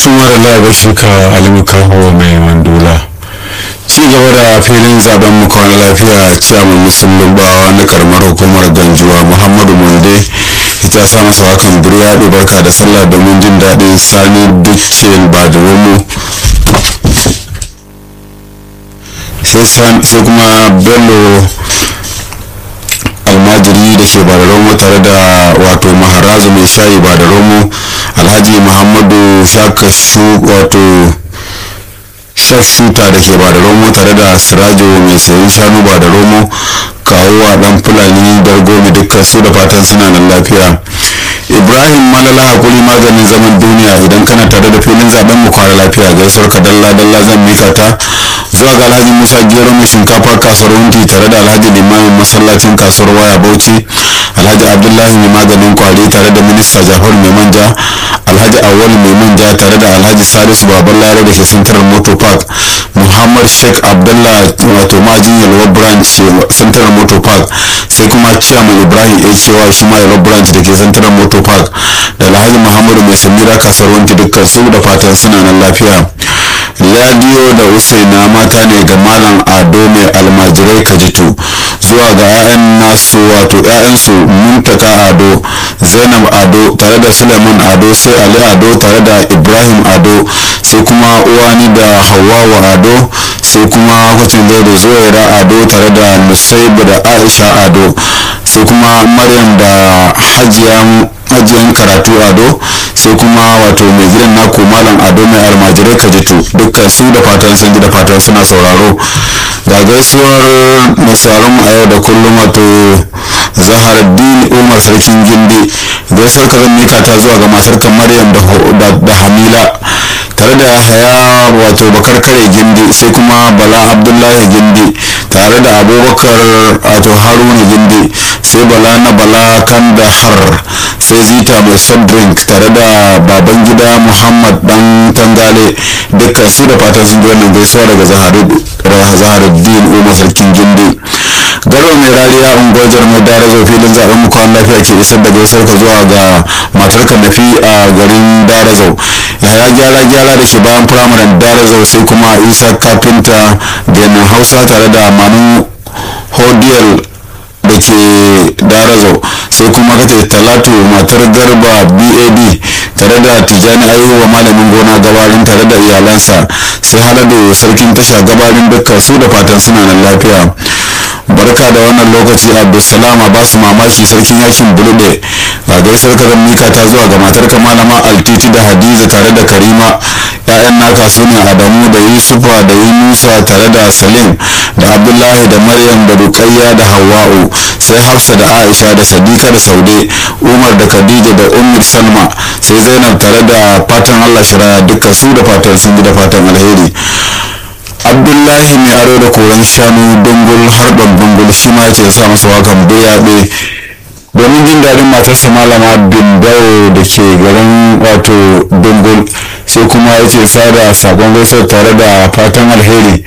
tumar da shuka alimu kaho mai mandula ci gaba da filin zaben mu kwana lafiya ciyaman musulun bawa na karamar hukumar ganjuwa muhammadu munde ita sa masa hakan burya barka da sallah domin jin daɗin sani dukkan ba da romo sai kuma bello almajiri da ke ba da romo tare da wato maharazu mai shayi ba da romo alhaji muhammadu shakashu wato shashuta da ke ba da romo tare da sirajo mai sayan shanu ba da romo kawo a dan fulani dargomi dukkan su da fatan suna nan lafiya ibrahim malala hakuri maganin zaman duniya idan kana tare da filin zaben mu kwara lafiya gaisuwar ka dalla dalla zan mika ta zuwa ga alhaji musa gero mai shinkafa kasuwar wunti tare da alhaji limamin masallacin kasuwar waya bauchi alhaji abdullahi mai maganin kwari tare da minista jafar mai manja alhaji awal mai manja tare da alhaji salisu baban lare da ke central motor park muhammad sheikh abdullah wato majin yalwa branch central motor park sai kuma chairman ibrahim akewa shi ma yalwa branch da ke central motor park da alhaji muhammadu mai samira kasuwar wanki dukkan su da fatan suna nan lafiya ladiyo da usaina mata ne ga malam ado mai almajirai kajitu zuwa ga 'ya'yan nasu wato 'ya'yansu muntaka ado zainab ado tare da suleiman ado sai ali ado tare da ibrahim ado sai kuma uwani da hawawa ado sai kuma kwacin zai da zuwaira ado tare da nusaibu da aisha ado sai kuma maryam da hajiyan ajiyan karatu ado sai kuma wato mai gidan naku malam ado mai almajirai kajitu dukkan su da fatan sun ji da fatan suna sauraro ga gaisuwar nasarar a yau da kullum wato zaharaddin umar sarkin gindi gaisuwar ka zan mika ta zuwa ga matar maryam da hamila tare da haya wato bakar kare gindi sai kuma bala abdullahi gindi tare da abubakar wato haruna gindi sai bala na bala kan da har sai zita mai soft drink tare da baban gida muhammad dan tangale dukkan su da fatan sun ji wannan gaisuwa daga zaharuddin umar sarkin gindi garo mai rariya unguwar jarmai dara zo filin zaben mu kwan lafiya ke isar da gaisuwar ka zuwa ga matar ka nafi a garin darazau yaya gyara gyara da ke bayan firamaren darazau sai kuma isa kafinta benin hausa tare da manu hodiyar da ke darazau sai kuma kace talatu matar garba bab tare da tijani ayuwa malamin gona gabarin tare da iyalansa sai halado sarkin tasha gabarin dukkan su da fatan suna nan lafiya barka da wannan lokaci abdulsalam ba su mamaki sarkin yakin bulude ga gaisar ka mika ta zuwa ga matar ka malama altiti da hadiza tare da karima ya'yan naka su ne adamu da yusufa da yunusa tare da salim da abdullahi da maryam da rukayya da hawa'u sai hafsa da aisha da sadika da saude umar da khadija da ummir salma sai zainab tare da fatan allah shiraya duka su da fatan sun da fatan alheri abdullahi mai aro da koren shanu dungul harban dungul shi ma ce sa masa wakan buyaɓe domin jin daɗin matarsa malama bimbawo da ke garin wato dungul sai kuma ya ce sada sakon gaisuwar tare da fatan alheri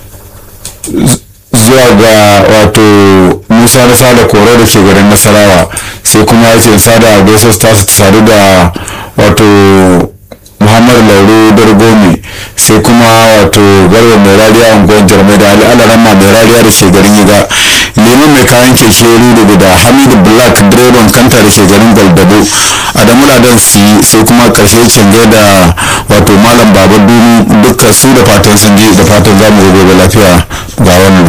zuwa ga wato musa na sada koro da ke garin nasarawa sai kuma ya ce sada gaisuwar tasu ta sadu da wato muhammad lauro dargomi sai kuma wato garba mai rariya unguwar jarmai da ali alarama mai rariya da ke garin yiga lemun mai kayan keke rudu da hamidu black direban kanta da ke garin gwaldabo adamu ladan si sai kuma karshe cange da wato malam baba dunu dukkan su da fatan sun je da fatan zamu gobe lafiya ga wannan